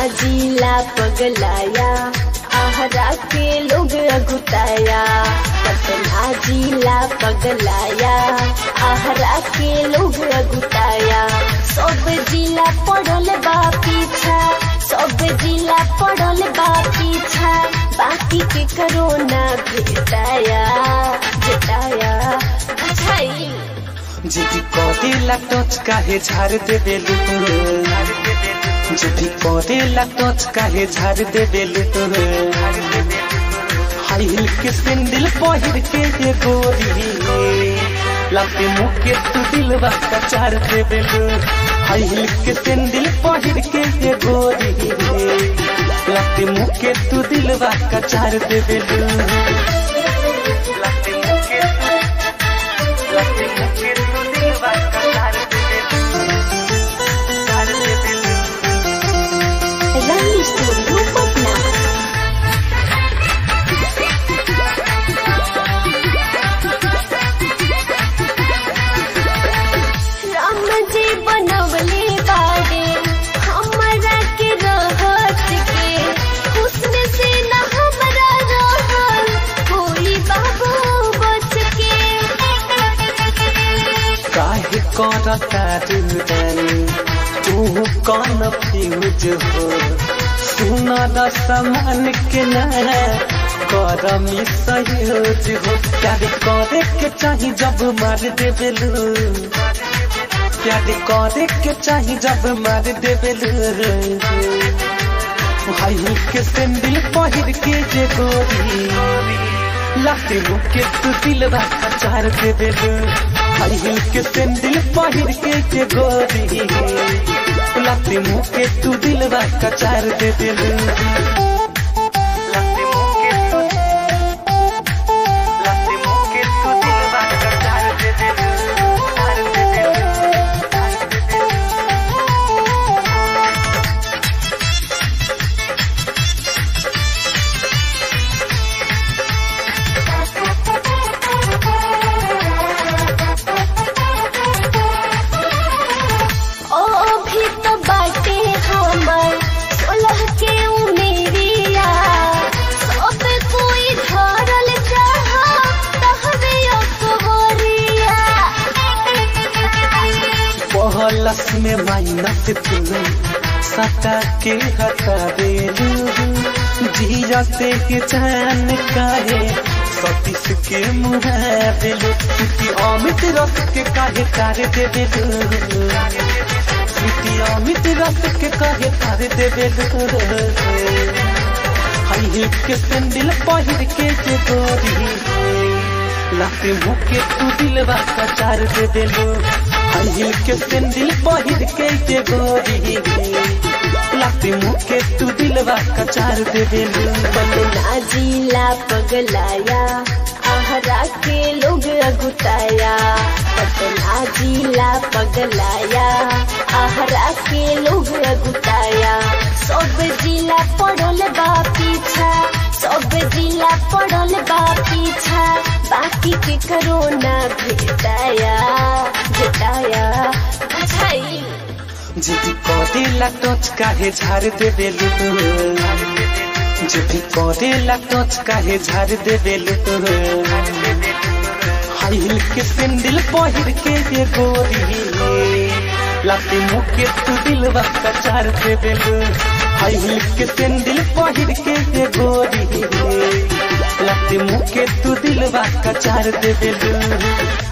जिला पगलाया आहरा के लोग अगुताया पटना जिला पगलाया आहरा के लोग अगुताया सब जिला पड़ल बा पीछा सब जिला पड़ल बा पीछा बाकी के करोना भेटाया भेटाया बुझाई যদি করেলা টচ কাহে ঝাড় দেবে যদি করেলা টচ কাহে ঝাড় দেবে हाई हिल के सैंडल पहिर के ये गोरी लाते मुके तू दिलवा का चार दे बेलू हाई हिल के सैंडल पहिर के ये गोरी लाते मुके तू दिलवा का चार दे बेलू लाते मुके लाते मुके तू दिलवा का चार दे बेलू चार दे बेलू रंग स्टूडियो पटना राम जी बनवले बाड़े हमरा के रहत के हुस्न से न हमरा रहल कोई बाबू बच के काहे करता रुदन तू कौन फ्यूज हो सुना द समान के न कर मिसयूज हो प्यार करे के चाही जब मार दे बेलू प्यार करे के चाही जब मार दे बेलू हाई हिल के सैंडल पहिर के जे गोरी लाते मुके तू दिलवा का चार दे बेलू हाई हिल के सैंडल पहिर के जे गोरी लाते मुके तू दिलवा का चार दे बेलू लाते मुके तू लाते मुके तू दिलवा का चार दे बेलू चार दे बेलू चार दे बेलू ओ भी तो बाटे हमर सोलह के उमेरिया सब कोई धरल चाहा तहबे अकबरिया पहलस में माइनस तू सटा के हटा देलू जियते के चैन काहे सतीश के मुँह देलू क्योंकि अमित रस के काहे तारे दे देलू क्योंकि अमित रस के काहे तारे दे देलू हाई हिल के सैंडल पहिर के जे गोरी लाते मुके तू दिलवा का चार दे देलू हाई हिल के सैंडल पहिर के जे गोरी लाते मुके तू दिलवा का चार दे देलू पटना जिला पगलाया आहरा के लोग अगुताया पटना जिला पगलाया आहरा के लोग अगुताया सब जिला पड़ल बा पीछा सब जिला पड़ल बा पीछा बाकी के करोना भेटाया भेटाया बुझाई যদি করেলা টচ কাহে ঝাড় দে বেলু যদি করেলা টচ কাহে ঝাড় দে বেলু हाई हिल के सैंडल पहिर के ये गोरी लाते मुके तू दिलवा का चार दे बेलू हाई हिल के सैंडल पहिर के ये गोरी लाते मुके तू दिलवा का चार दे बेलू